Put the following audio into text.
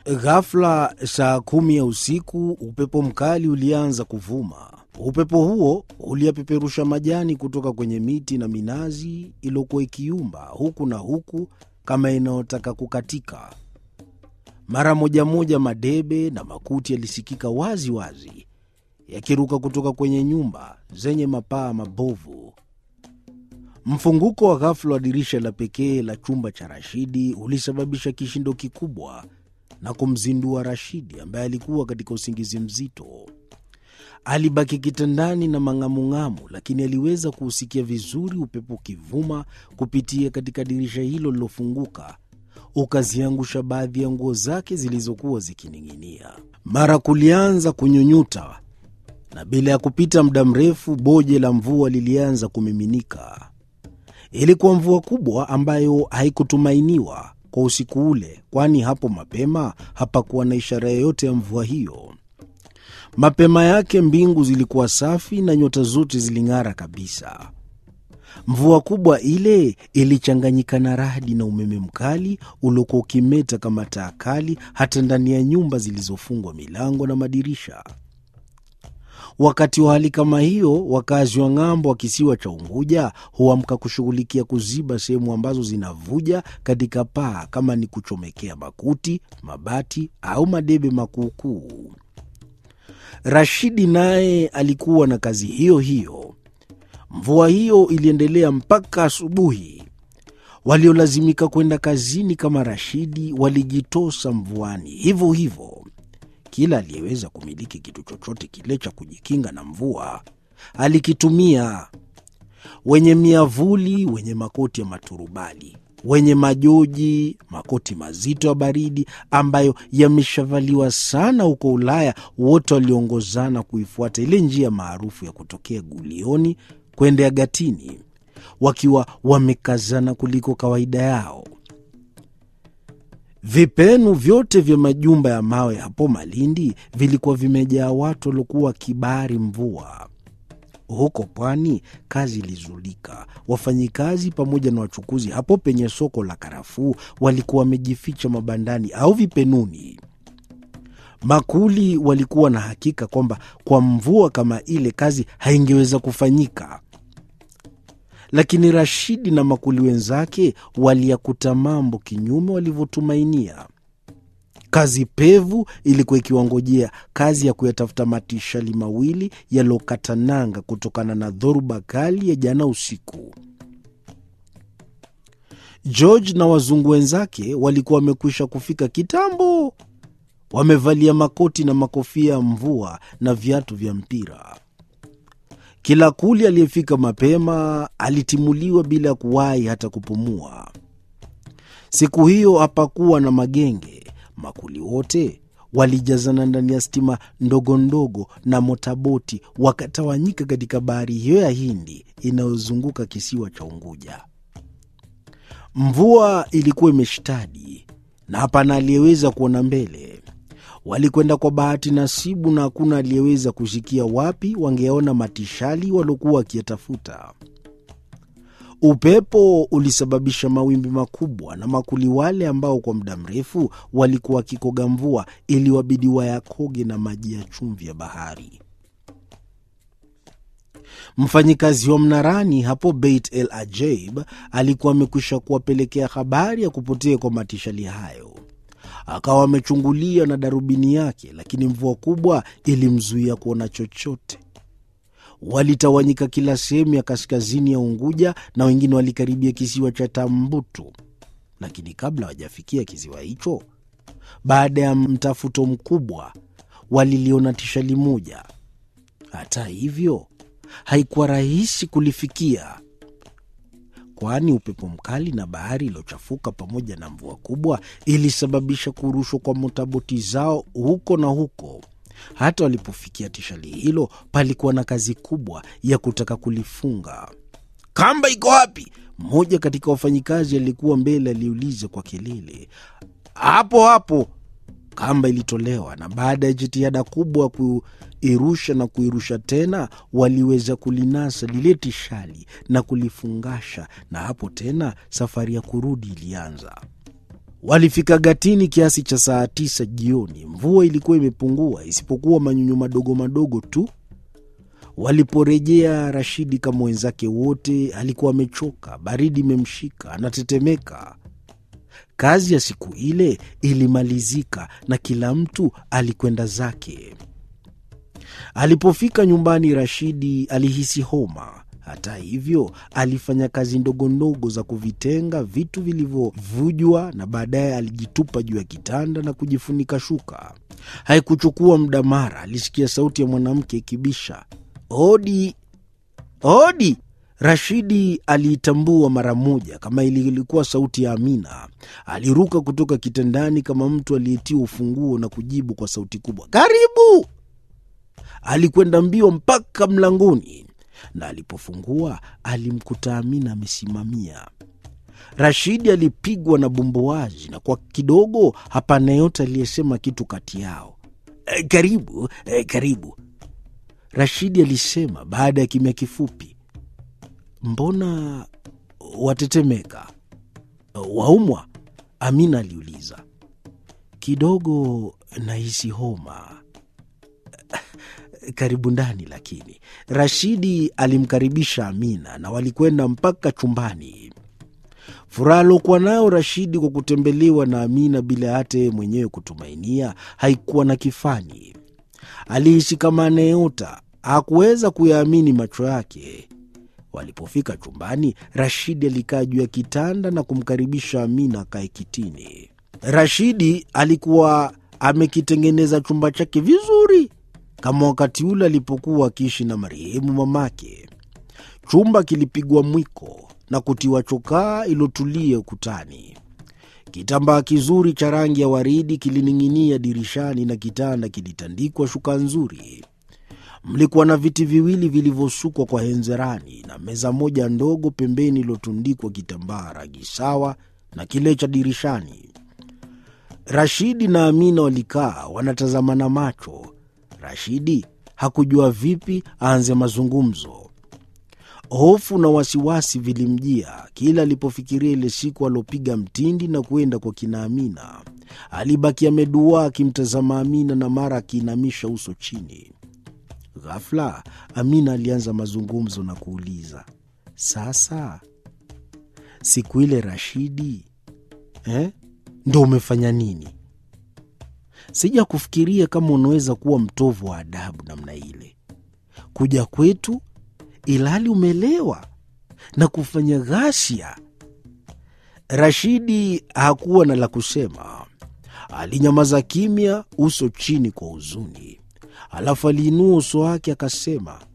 Ghafla saa kumi ya usiku, upepo mkali ulianza kuvuma. Upepo huo uliyapeperusha majani kutoka kwenye miti na minazi iliyokuwa ikiumba huku na huku kama inayotaka kukatika. Mara moja moja madebe na makuti yalisikika wazi wazi yakiruka kutoka kwenye nyumba zenye mapaa mabovu. Mfunguko wa ghafula wa dirisha la pekee la chumba cha Rashidi ulisababisha kishindo kikubwa na kumzindua Rashidi ambaye alikuwa katika usingizi mzito. Alibaki kitandani na mang'amung'amu, lakini aliweza kuusikia vizuri upepo ukivuma kupitia katika dirisha hilo lilofunguka, ukaziangusha baadhi ya nguo zake zilizokuwa zikining'inia. Mara kulianza kunyunyuta, na bila ya kupita muda mrefu boje la mvua lilianza kumiminika. Ilikuwa mvua kubwa ambayo haikutumainiwa kwa usiku ule, kwani hapo mapema hapakuwa na ishara yoyote ya mvua hiyo. Mapema yake mbingu zilikuwa safi na nyota zote ziling'ara kabisa. Mvua kubwa ile ilichanganyika na radi na umeme mkali uliokuwa ukimeta kama taa kali hata ndani ya nyumba zilizofungwa milango na madirisha. Wakati wa hali kama hiyo, wakazi wa ng'ambo wa kisiwa cha Unguja huamka kushughulikia kuziba sehemu ambazo zinavuja katika paa, kama ni kuchomekea makuti, mabati au madebe makuukuu. Rashidi naye alikuwa na kazi hiyo hiyo. Mvua hiyo iliendelea mpaka asubuhi. Waliolazimika kwenda kazini kama Rashidi walijitosa mvuani hivyo hivyo. Kila aliyeweza kumiliki kitu chochote kile cha kujikinga na mvua alikitumia: wenye miavuli, wenye makoti ya maturubali, wenye majoji, makoti mazito ya baridi ambayo yameshavaliwa sana huko Ulaya. Wote waliongozana kuifuata ile njia maarufu ya kutokea Gulioni kwenda Gatini, wakiwa wamekazana kuliko kawaida yao. Vipenu vyote vya majumba ya mawe hapo Malindi vilikuwa vimejaa watu waliokuwa wakibari mvua. Huko pwani kazi ilizulika. Wafanyikazi pamoja na wachukuzi hapo penye soko la karafuu walikuwa wamejificha mabandani au vipenuni. Makuli walikuwa na hakika kwamba kwa mvua kama ile kazi haingeweza kufanyika lakini Rashidi na makuli wenzake waliyakuta mambo kinyume walivyotumainia. Kazi pevu ilikuwa ikiwangojea, kazi ya kuyatafuta matishali mawili yaliyokata nanga kutokana na dhoruba kali ya jana usiku. George na wazungu wenzake walikuwa wamekwisha kufika kitambo, wamevalia makoti na makofia ya mvua na viatu vya mpira. Kila kuli aliyefika mapema alitimuliwa bila ya kuwahi hata kupumua. Siku hiyo hapakuwa na magenge. Makuli wote walijazana ndani ya stima ndogo ndogo na motaboti, wakatawanyika katika bahari hiyo ya Hindi inayozunguka kisiwa cha Unguja. Mvua ilikuwa imeshtadi na hapana aliyeweza kuona mbele. Walikwenda kwa bahati nasibu, na hakuna aliyeweza kusikia wapi wangeona matishali waliokuwa wakiyatafuta. Upepo ulisababisha mawimbi makubwa, na makuli wale ambao kwa muda mrefu walikuwa wakikoga mvua iliwabidi wayakoge na maji ya chumvi ya bahari. Mfanyikazi wa mnarani hapo Beit El Ajaib alikuwa amekwisha kuwapelekea habari ya kupotea kwa matishali hayo akawa amechungulia na darubini yake, lakini mvua kubwa ilimzuia kuona chochote. Walitawanyika kila sehemu ya kaskazini ya Unguja na wengine walikaribia kisiwa cha Tambutu, lakini kabla hawajafikia kisiwa hicho, baada ya mtafuto mkubwa, waliliona tishali moja. Hata hivyo, haikuwa rahisi kulifikia kwani upepo mkali na bahari iliyochafuka pamoja na mvua kubwa ilisababisha kurushwa kwa motaboti zao huko na huko. Hata walipofikia tishali hilo, palikuwa na kazi kubwa ya kutaka kulifunga. Kamba iko wapi? Mmoja katika wafanyikazi aliyekuwa mbele aliuliza kwa kelele. Hapo hapo, kamba ilitolewa, na baada ya jitihada kubwa kuirusha na kuirusha tena, waliweza kulinasa lile tishali na kulifungasha, na hapo tena safari ya kurudi ilianza. Walifika Gatini kiasi cha saa tisa jioni. Mvua ilikuwa imepungua isipokuwa manyunyu madogo madogo tu. Waliporejea, Rashidi kama wenzake wote alikuwa amechoka, baridi imemshika, anatetemeka. Kazi ya siku ile ilimalizika na kila mtu alikwenda zake. Alipofika nyumbani, Rashidi alihisi homa. Hata hivyo, alifanya kazi ndogo ndogo za kuvitenga vitu vilivyovujwa na baadaye alijitupa juu ya kitanda na kujifunika shuka. Haikuchukua muda, mara alisikia sauti ya mwanamke ikibisha, hodi, hodi. Rashidi aliitambua mara moja kama ilikuwa sauti ya Amina. Aliruka kutoka kitandani kama mtu aliyetiwa ufunguo na kujibu kwa sauti kubwa, karibu. Alikwenda mbio mpaka mlangoni na alipofungua alimkuta Amina amesimamia. Rashidi alipigwa na bumbuazi na kwa kidogo hapana yote aliyesema kitu kati yao. E, karibu e, karibu, Rashidi alisema baada ya kimya kifupi. Mbona watetemeka? Waumwa? Amina aliuliza. Kidogo nahisi homa. Karibu ndani. Lakini Rashidi alimkaribisha Amina na walikwenda mpaka chumbani. Furaha aliokuwa nayo Rashidi kwa kutembelewa na Amina bila hata yeye mwenyewe kutumainia haikuwa na kifani. Alihisi kama anayeota, hakuweza kuyaamini macho yake. Walipofika chumbani, Rashidi alikaa juu ya kitanda na kumkaribisha Amina akae kitini. Rashidi alikuwa amekitengeneza chumba chake vizuri kama wakati ule alipokuwa akiishi na marehemu mamake. Chumba kilipigwa mwiko na kutiwa chokaa ilotulia ukutani. Kitambaa kizuri cha rangi ya waridi kilining'inia dirishani na kitanda kilitandikwa shuka nzuri. Mlikuwa na viti viwili vilivyosukwa kwa henzerani na meza moja ndogo pembeni iliyotundikwa kitambaa rangi sawa na kile cha dirishani. Rashidi na Amina walikaa wanatazamana macho. Rashidi hakujua vipi aanze mazungumzo. Hofu na wasiwasi vilimjia kila alipofikiria ile siku aliopiga mtindi na kuenda kwa kina Amina. Alibaki ameduaa akimtazama Amina na mara akiinamisha uso chini. Ghafla Amina alianza mazungumzo na kuuliza, sasa siku ile Rashidi eh, ndo umefanya nini? Sija kufikiria kama unaweza kuwa mtovu wa adabu namna ile, kuja kwetu ilhali umelewa na kufanya ghasia. Rashidi hakuwa na la kusema, alinyamaza kimya, uso chini kwa huzuni. Alafu aliinua uso wake akasema,